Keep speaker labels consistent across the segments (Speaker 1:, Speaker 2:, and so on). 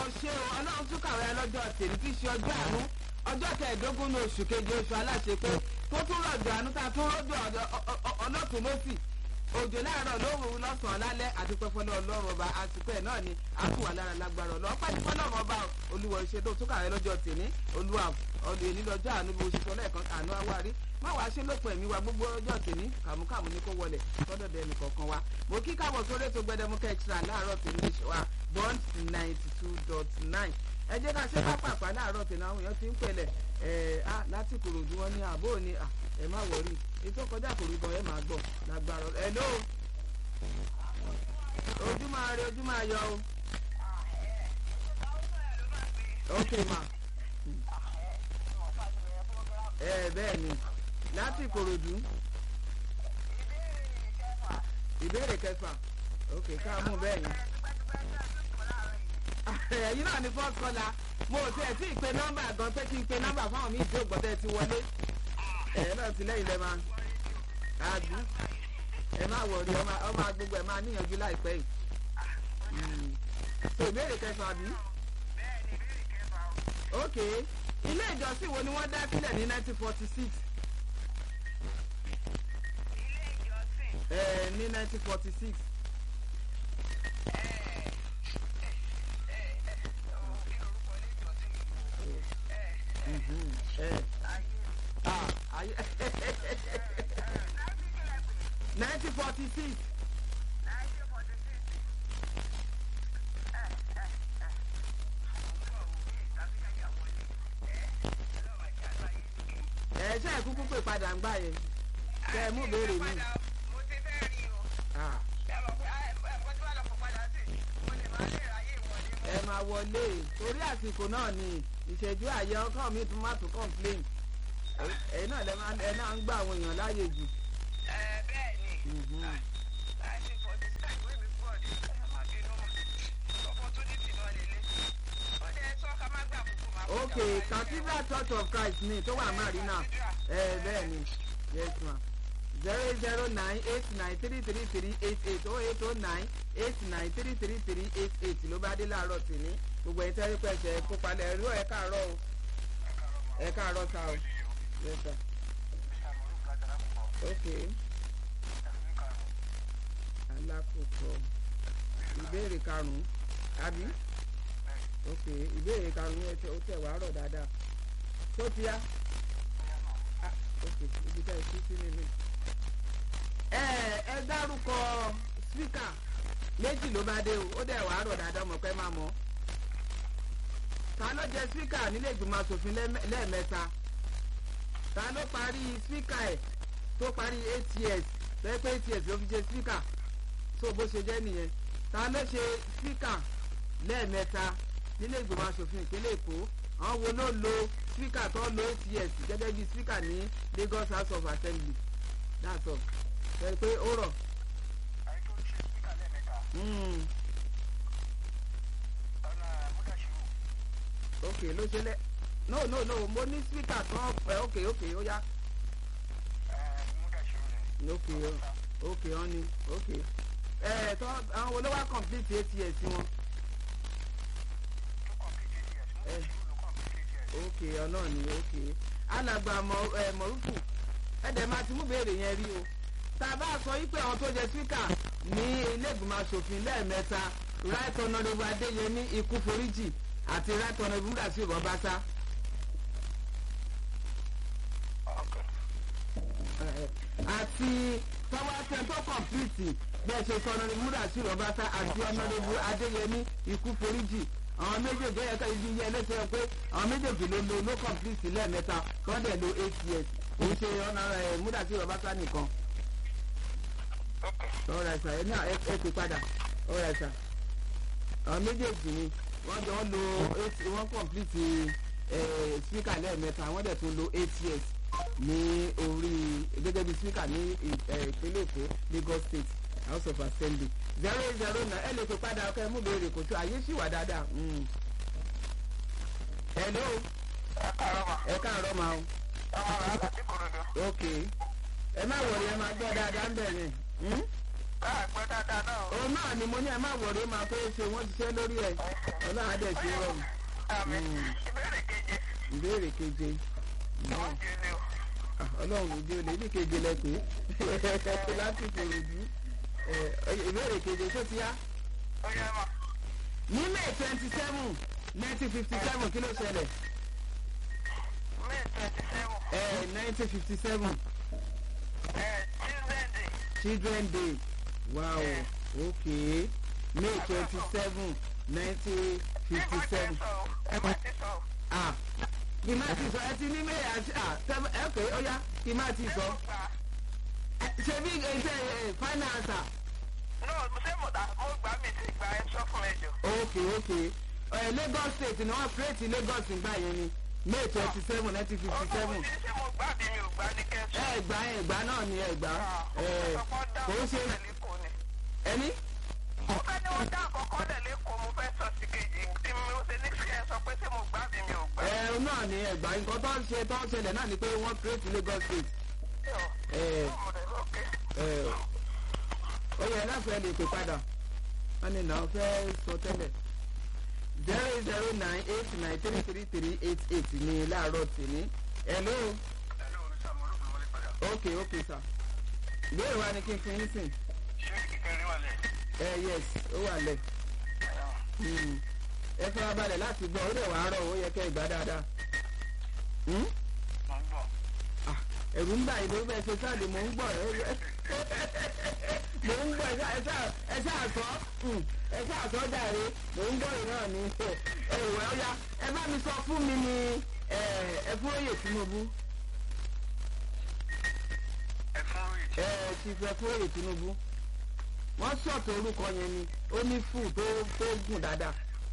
Speaker 1: ṣe o ọlọ́run tún kàwé lọ́jọ́ tèmi tí í ṣe ọjọ́ àánú ọjọ́ kẹẹ̀ẹ́dógún ní oṣù keje oṣù aláṣepé tó tún rọ̀jò àánú tá a tún rọ́jò ọlọ́tún lọ́sì òjò láàárọ̀ lóhùn lọ́sàn-án lálẹ́ àti pẹ́fọ́lọ́ ọlọ́run ọba àsìkò ẹ̀ náà ni a tún wà lára lágbára ọlọ́ pẹ́ẹ́fọ́ náà ọba olúwa ìṣe tó tún kàwé lọ́jọ́ tèmi olúwa ọdún èní lọ́jọ́ àánú bí oṣù tó lẹ́ẹ̀kan àánú àwárí má wàá ṣe lópin ẹ̀mí wa gbogbo ọjọ́ tèmi kàmúkàmú ní kó wọlé sọ́dọ̀dẹ̀ ẹnì kọ̀ọ̀kan wa mo kí káwọ̀ sórí ètò gbẹdẹmukẹ́ extra láàárọ̀ tèmi wa bond ninety two dot nine ẹ jẹ́ ká ṣe pápápá láàárọ̀ tèmi àwọn èèyàn ti ń pẹ̀lẹ̀ ẹ̀ á láti kòròdú wọn ní àbó ni ẹ má wọrí ètò kọjá kòrò gan ẹ máa gbọ́ lágbára ẹ ló ojú máa rí ojú máa yọ o ok ma ẹ bẹ́ẹ̀ ni láti kòròdú ìbéèrè kẹfà ok ká mú bẹ́ẹ̀ yẹn ẹ̀yin náà ni first caller mo ò tiẹ̀ tí ì pe nọ́mbà gan pé kí n pe nọ́mbà fáwọn míì tí ò gbọ́dọ̀ ti wọlé ẹ̀yin náà ti lẹ́yìn lẹ́ máa àbí ẹ má wọrí ọmọ agbègbè ẹ máa níyànjú láìpẹ́ yìí so ìbéèrè kẹfà bí. ok ilé ìjọsìn wo ni wọ́n dá sílẹ̀ ní nineteen forty six. ẹ ní nineteen forty six. nineteen forty six. ẹ ṣe é kúkú pè padà ń gbà yẹn kẹ ẹ mú béèrè mi. ẹ máa wọlé torí àsìkò náà ni ìṣẹ́jú àyẹ ọkàn mi tún má tún complain ẹ náà ẹ náà ń gbà àwọn èèyàn láàyè jù.
Speaker 2: bẹ́ẹ̀ ni
Speaker 1: ok cathedral church of christ ni tó wà marina ẹ bẹ́ẹ̀ ni yes ma zero zero nine eight nine three three three eight eight oh eight oh nine eight nine three three three eight eight ló bá dé láàárọ̀ tì ní gbogbo ẹ̀ tẹ́rí pẹ̀sẹ̀ kó palẹ̀ ẹ̀rọ ẹ̀ káàárọ̀ o ẹ̀ káàárọ̀ ta o yes sir ok alákòókò ìbéèrè karùn-ún àbí ok ìbéèrè karùn-ún ẹ ó tẹ̀ wá rọ̀ dáadáa tó ti yá ok ibi tẹ́ ẹ sí sí nínú. ẹ ẹ dárúkọ spíkà méjì ló bá dé o ó dẹ̀ wá rọ̀ dáadáa mọ̀ pé máa mọ̀ ta ló jẹ spíkà nílé ìgbìmọ̀ asòfin lẹ́ẹ̀mẹ́ta ta ló parí spíkà ẹ̀ tó parí eight years lẹ́yìn pé eight years ló fi ṣe spíkà tó bó ṣe jẹ́ nìyẹn ta ló ṣe spíkà lẹ́ẹ̀mẹ́ta nílé ìgbìmọ̀ asòfin ìpínlẹ̀ èkó àwọn wo ló lo spíkà tó lo eight years gẹ́gẹ́ bí spíkà ní lagos house of assembly that's all ṣe pé ó rọ̀. ok ló ṣe lẹ no no no mo ní spíkà tán ok ok ó yá. ok ok wọn ni ok ẹ tọ́ àwọn wo ló wá complete eight years wọn. ok ọ̀nà ni ok alàgbà mọ̀rúfù ẹ̀dẹ̀ máa ti mú béèrè yẹn rí o tá a bá sọ yí pé àwọn tó jẹ spíkà ní ilé ìgbìmọ̀ asòfin lẹ́ẹ̀mẹ́ta right honourable adéyẹmí ikú foríjì àti right honourable múdàsí ìrọ̀básá. àti tọ́wọ́ tó complete bẹ́ẹ̀ ṣe sọ honourable múdàsí ìrọ̀básá àti honourable adéyẹmí ikú foríjì àwọn méjèèjì ẹ̀ka ibi iye ẹlẹ́sẹ̀ pé àwọn méjèèjì ló lo no complete lẹ́ẹ̀mẹ́ta wọ́n dẹ̀ lo eight years òun ṣe ọ̀nà ẹ̀ múdàsí ọbaṣá nìkan. ọ̀rọ̀ ẹ̀sà ẹ̀ náà ẹ̀ pè padà ọ̀rọ̀ ẹ̀sà àwọn méjèèjì ni wọ́n jọ lo eight wọ́n complete speaker lẹ́ẹ̀mẹ́ta wọ́n dẹ̀ tún lo eight years ní orí gẹ́gẹ́ bí speaker ní ìpínlẹ̀ èkó lagos state house of assembly zero eight zero nine ẹ lè pè padà ọkọ ẹ mú béèrè kò tó àyè sì wà dáadáa. hello.
Speaker 2: ẹ káàárọ̀ ma.
Speaker 1: ẹ káàárọ̀ ma o.
Speaker 2: ọmọ rẹ àti kòròdú.
Speaker 1: ok ẹ má wọlé ẹ máa gbọ́ dáadáa ń bẹ̀ yẹn.
Speaker 2: àgbẹ̀ dáadáa náà.
Speaker 1: òun náà ni mo ní ẹ má wọ̀rẹ́ máa pé ṣe wọ́n ti ṣẹ́ lórí ẹ̀ ọlọ́run á dẹ̀ ṣe rọrùn.
Speaker 2: àmì
Speaker 1: Mm.
Speaker 2: ìbéèrè keje
Speaker 1: ìbéèrè keje
Speaker 2: wọ́n jẹ ní o.
Speaker 1: Ah, ọlọ́run ojú olè ní keje lẹ pé láti fòròdú ìbéèrè keje tó ti yá.
Speaker 2: ó yẹ mọ̀
Speaker 1: ní may twenty seven nineteen fifty seven kí ló ṣẹlẹ̀
Speaker 2: may twenty seven
Speaker 1: nineteen fifty seven
Speaker 2: children day
Speaker 1: children day wow
Speaker 2: Yeah.
Speaker 1: okay may twenty seven nineteen fifty
Speaker 2: nígbà tí
Speaker 1: seven
Speaker 2: sọ o nígbà tí sọ o.
Speaker 1: ah kì má ti sọ ẹ ti ní may àti ah seven ẹ pé ó yá kì má ti sọ
Speaker 2: ṣé mo gbà
Speaker 1: Ẹ, ṣe bí ẹ ṣe ẹ final answer.
Speaker 2: no ṣé mo dà mo gbà mí ti gbà ẹ sọ fún mi jù.
Speaker 1: ok ok ẹ lagos state ni wọn create lagos nígbà yẹn ni may twenty seven nineteen fifty
Speaker 2: ọdún
Speaker 1: seven
Speaker 2: mo ní ṣé mo gbà bí mi ò gbà ní kẹ́sì.
Speaker 1: ẹ gbà ẹ gbà náà ni ẹ gbà ẹ kò ń ṣe ẹni
Speaker 2: mo fẹ́ ní wọ́n dá àkọ́kọ́ lẹ̀ lẹ́kọ̀ọ́ mo fẹ́ sọ sí kejì tí mo ṣe ní kí ẹ sọ pé ṣé mo gbà bí mi ò gbà.
Speaker 1: ẹ náà ni ẹ gbà nǹkan tó ń ṣe tó ń ṣẹlẹ̀ náà ni pé wọ́n create lagos state ẹ ẹ ó yẹ láfẹ́ lè pè padà wọ́n ní náà fẹ́ sọ tẹ́lẹ̀ zero zero nine eight nine three three three eight eight ní láàárọ̀ tèmi hello ok ok sir ìbéèrè wa ni kí n fi yín sìn ẹ yes ó wà lẹ̀ Hmm. ẹ fara balẹ̀ láti gbọ́ ó dẹ̀ wàá rọ̀ ó yẹ kẹ́ ìgbà dáadáa Hmm? Ah, ẹ̀rù ń bà yìí lórí bẹ́ẹ̀ ṣe sáàdì mò ń gbọ́ ẹ ẹ- mò ń gbọ́ ẹ ṣáà- ẹ ṣáà- ẹ ṣáà sọ Hmm. ẹ ṣáà sọ jàre mò ń gbọ́ ìran ni ẹ wẹ̀ ó yá ẹ bá mi sọ fún mi ní ẹ ẹ fún oyè Tinubu ẹ ti fẹ́ fún oyè Tinubu wọ́n ṣọ̀tọ̀ orúkọ yẹn ni ó ní fù tó tó gùn dáadáa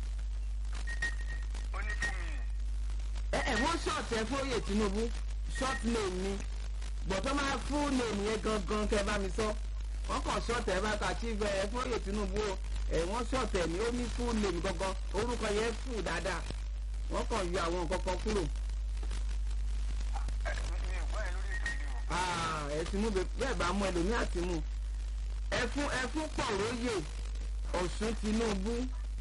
Speaker 1: ẹ ẹ wọ́n ṣọ̀tẹ̀ fún oyè Tinubu short name ni gbọ̀tọ́ máa full name yẹn gangan kẹ́ bá mi sọ wọ́n kàn ṣọ̀tẹ̀ bá ta chief ẹ fún oyè Tinubu o ẹ wọ́n ṣọ̀tẹ̀ ní ó ní full name gangan orúkọ yẹn fù dáadáa wọ́n kàn yọ àwọn nǹkan kan kúrò Ah, ẹ ti mú bẹ- bẹ́ẹ̀ bá mú ẹlòmíà ti mú ẹfún ẹfún pọ̀róyè Ọ̀ṣun Tinubu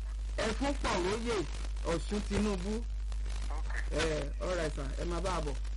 Speaker 1: ẹfún pọ̀róyè Ọ̀ṣun Tinubu ẹ ọ̀rẹ́ sà ẹ máa bá a bọ̀.